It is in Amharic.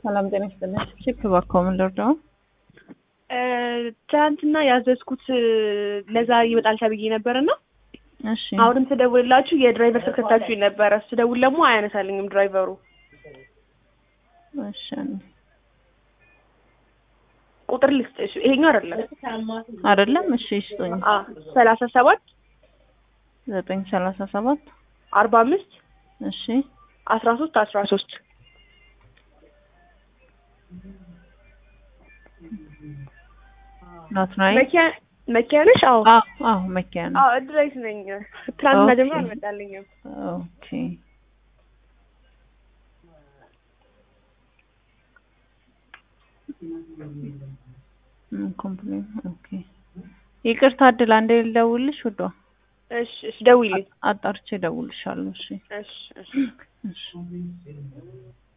ሰላም ጤና ይስጥልኝ። ሺፕ እባክዎ ምን ልርዳው? ትናንትና ያዘዝኩት ለዛሬ ይመጣል ተብዬ ነበር እና እሺ አሁንም ስደውልላችሁ የድራይቨር ስልክ ሰጥታችሁኝ ነበረ። ስደውል ደግሞ አያነሳልኝም ድራይቨሩ። እሺ አንዴ። ቁጥር ልስጥሽ፣ ይሄኛው አይደለም። አይደለም እሺ ይስጡኝ። አ ሰላሳ ሰባት ዘጠኝ ሰላሳ ሰባት አርባ አምስት እሺ አስራ ሶስት አስራ ሶስት ናትናኤል መኪያ መኪያ ነሽ? አዎ አዎ አዎ መኪያ ነው። አዎ እድራይት ነኝ። ትናንትና ኦኬ። ጀምሮ አልመጣልኝም። ኦኬ ኮምፕሌን ኦኬ። ይቅርታ እድል አንዴ ልደውልሽ ውዷ፣ እሺ እሺ፣ ደውይልኝ። አጣርቼ እደውልልሻለሁ። እሺ እሺ እሺ። እሺ